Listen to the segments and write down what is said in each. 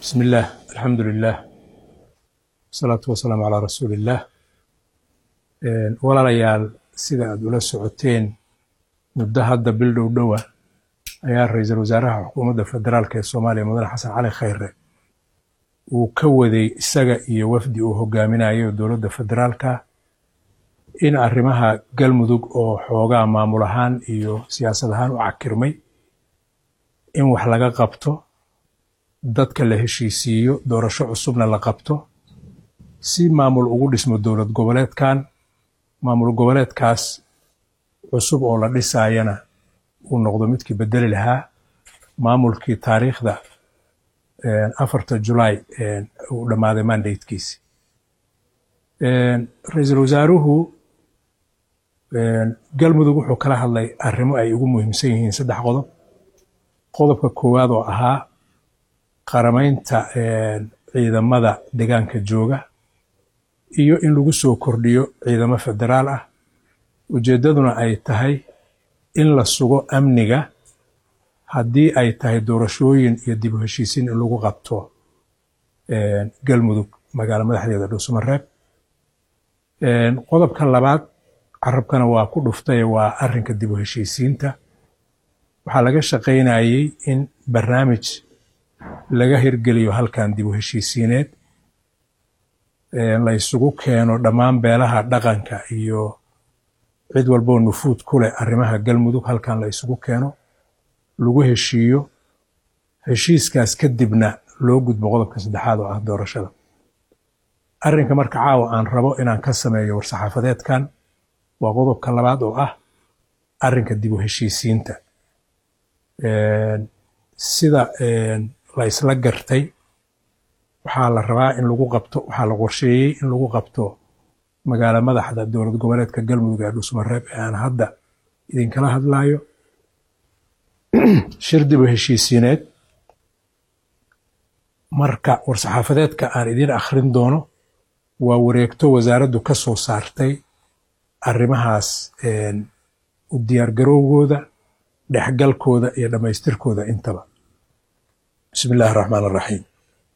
بسم الله الحمد لله والصلاة والسلام على رسول الله walaalayaal sida aad ula socoteen muddo hadda bil dhow dhowa ayaa ra-iisul wasaaraha xukuumadda federaalk ee soomaaliya mudane xasan cali khayre uu ka waday isaga iyo wafdi uu hogaaminayo dowladda federaalka in arrimaha galmudug oo xoogaa maamul ahaan iyo siyaasad ahaan u cakirmay in wax laga qabto dadka la heshiisiiyo doorasho cusubna la qabto si maamul ugu dhismo dowlad goboleedkan maamul goboleedkaas cusub oo la dhisaayana uu noqdo midkii bedeli lahaa maamulkii taariikhda afarta julaay uu dhammaaday mandatekiisi ra-iisul wasaaruhu galmudug wuxuu kala hadlay arrimo ay ugu muhiimsan yihiin saddex qodob qodobka koowaad oo ahaa qaramaynta ciidamada deegaanka jooga iyo in lagu soo kordhiyo ciidamo federaal ah ujeeddaduna ay tahay in la sugo amniga haddii ay tahay doorashooyin iyo dib u heshiisiin in lagu qabto galmudug magaalo madaxdeeda dhuusamareeb qodobka labaad carabkana waa ku dhuftay waa arrinka dib u heshiisiinta waxaa laga shaqaynayey in barnaamij laga hirgeliyo halkan dib u heshiisiineed la isugu keeno dhammaan beelaha dhaqanka iyo cid walboo nufuud ku leh arrimaha galmudug halkan la isugu keeno lagu heshiiyo heshiiskaas kadibna loo gudbo qodobka saddexaad oo ah doorashada arrinka marka caawa aan rabo inaan ka sameeyo war-saxaafadeedkan waa qodobka labaad oo ah arrinka dib u heshiisiinta sida la isla gartay waxaa la rabaa in lagu qabto waxaa la qorsheeyey in lagu qabto magaalo madaxda dowlad goboleedka galmudug ee dhuusmareeb ee aan hadda idinkala hadlayo shir dib u heshiisiineed marka war-saxaafadeedka aan idiin akhrin doono waa wareegto wasaaraddu ka soo saartay arrimahaas u diyaargarowgooda dhexgalkooda iyo dhammaystirkooda intaba bismi illaahi raxmaan araxiim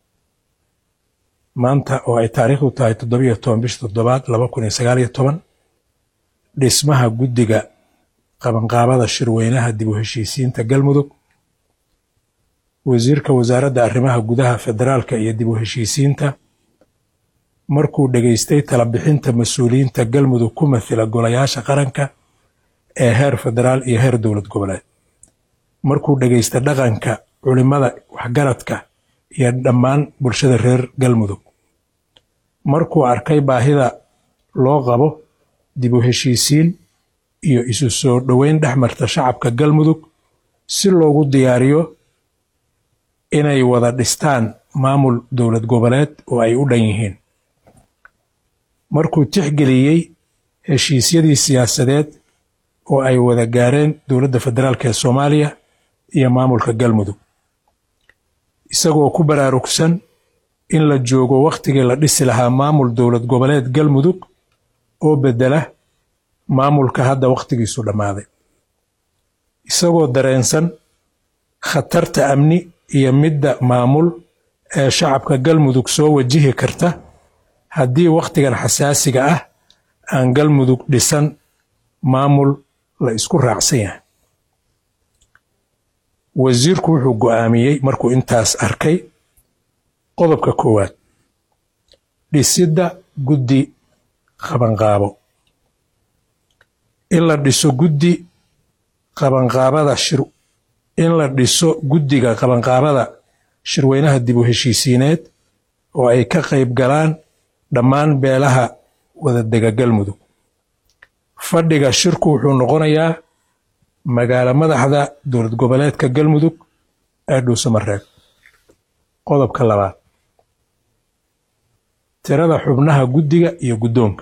maanta oo ay taariikhdu tahay toddobiyo toban bisha toddobaad laba kun iyo sagaaliyo toban dhismaha guddiga qabanqaabada shirweynaha dib u heshiisiinta galmudug wasiirka wasaaradda arrimaha gudaha federaalka iyo dib u heshiisiinta markuu dhegaystay talabixinta mas-uuliyiinta galmudug ku mathila golayaasha qaranka ee heer federaal iyo heer dowlad goboleed markuu dhegaysta dhaqanka culimada waxgaradka iyo dhammaan bulshada reer galmudug markuu arkay baahida loo qabo dib u heshiisiin iyo isu soo dhoweyn dhex marta shacabka galmudug si loogu diyaariyo inay wada dhistaan maamul dowlad goboleed oo ay u dhan yihiin markuu tixgeliyey heshiisyadii siyaasadeed oo ay wada gaareen dowladda federaalk ee soomaaliya iyo maamulka galmudug isagoo ku baraarugsan in la joogo wakhtigii la dhisi lahaa maamul dowlad goboleed galmudug oo beddela maamulka hadda wakhtigiisu dhammaaday isagoo dareensan khatarta amni iyo midda maamul ee shacabka galmudug soo wajihi karta haddii wakhtigan xasaasiga ah aan galmudug dhisan maamul la isku raacsan yahay wasiirku wuxuu go'aamiyey markuu intaas arkay qodobka koowaad dhisidda guddi qabanqaabo in la dhiso guddi qabanqaabada shir in la dhiso guddiga qabanqaabada shirweynaha dib u heshiisiineed oo ay ka qayb galaan dhammaan beelaha wadadega galmudug fadhiga shirku wuxuu noqonayaa magaalo madaxda dowlad goboleedka galmudug ee dhuusamareeb qodobka labaad tirada xubnaha guddiga iyo guddoonka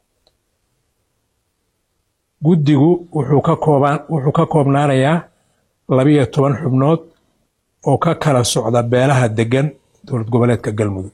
guddigu wuxuu ka koobaan wuxuu ka koobnaanayaa labiyo toban xubnood oo ka kala socda beelaha deggan dowlad goboleedka galmudug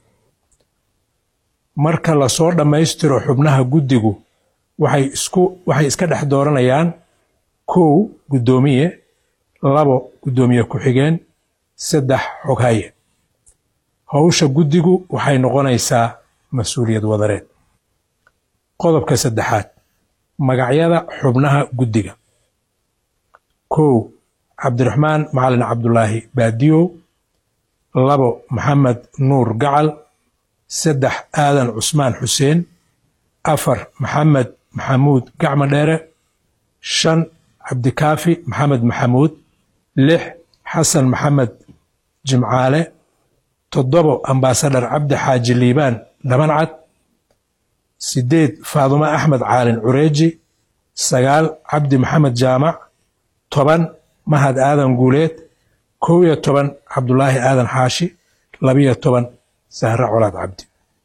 marka lasoo dhammaystiro xubnaha guddigu waxay isku waxay iska dhex dooranayaan kow guddoomiye labo guddoomiye ku-xigeen saddex xoghaye howsha guddigu waxay noqonaysaa mas-uuliyad wadareed qodobka saddexaad magacyada xubnaha guddiga kow cabdiraxmaan macalin cabdulaahi baadiyow labo maxamed nuur gacal saddex aadan cusmaan xuseen afar maxamed maxamuud gacmo dheere shan cabdikaafi maxamed maxamuud lix xasan maxamed jimcaale toddobo ambaasadhar cabdi xaaji liibaan dhabancad sideed faadumo axmed caalin cureeji sagaal cabdi maxamed jaamac toban mahad aadan guuleed kow iyo toban cabdulaahi aadan xaashi labiyo toban sahre colaad cabdi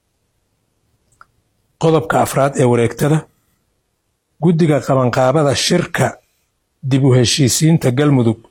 qodobka afraad ee wareegtada guddiga qabanqaabada shirka dib u heshiisiinta galmudug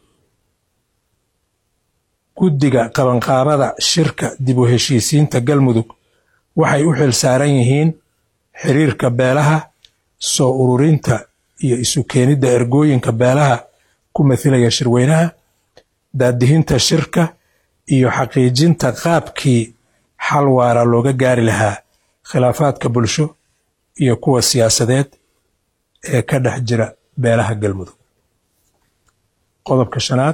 guddiga qabanqaabada shirka dib u heshiisiinta galmudug waxay u xil saaran yihiin xiriirka beelaha soo ururinta iyo isu keenidda ergooyinka beelaha ku mathilaya shirweynaha daadihinta shirka iyo xaqiijinta qaabkii xal waara looga gaari lahaa khilaafaadka bulsho iyo kuwa siyaasadeed ee ka dhex jira beelaha galmudug qodobka shanaad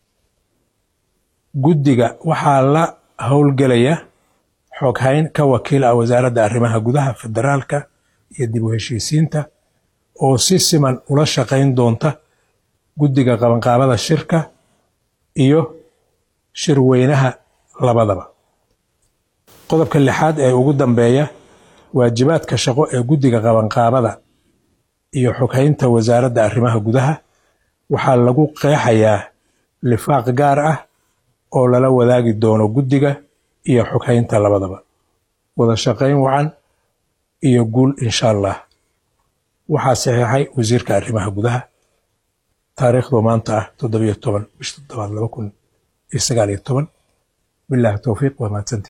guddiga waxaa la howlgelaya xoghayn ka wakiil ah wasaaradda arrimaha gudaha federaalka iyo dib u heshiisiinta oo si siman ula shaqayn doonta guddiga qabanqaabada shirka iyo shirweynaha labadaba qodobka lixaad ee ugu dambeeya waajibaadka shaqo ee guddiga qabanqaabada iyo xoghaynta wasaaradda arrimaha gudaha waxaa lagu qeexayaa lifaaq gaar ah oo lala wadaagi doono guddiga iyo xoghaynta labadaba wada shaqayn wacan iyo guul insha allah waxaa saxiixay wasiirka arrimaha gudaha taariikhdu maanta ah toddobiyo toban bish toddobaad laba kun iyo sagaal iyo toban bilaahi towfiiq waa mahadsanti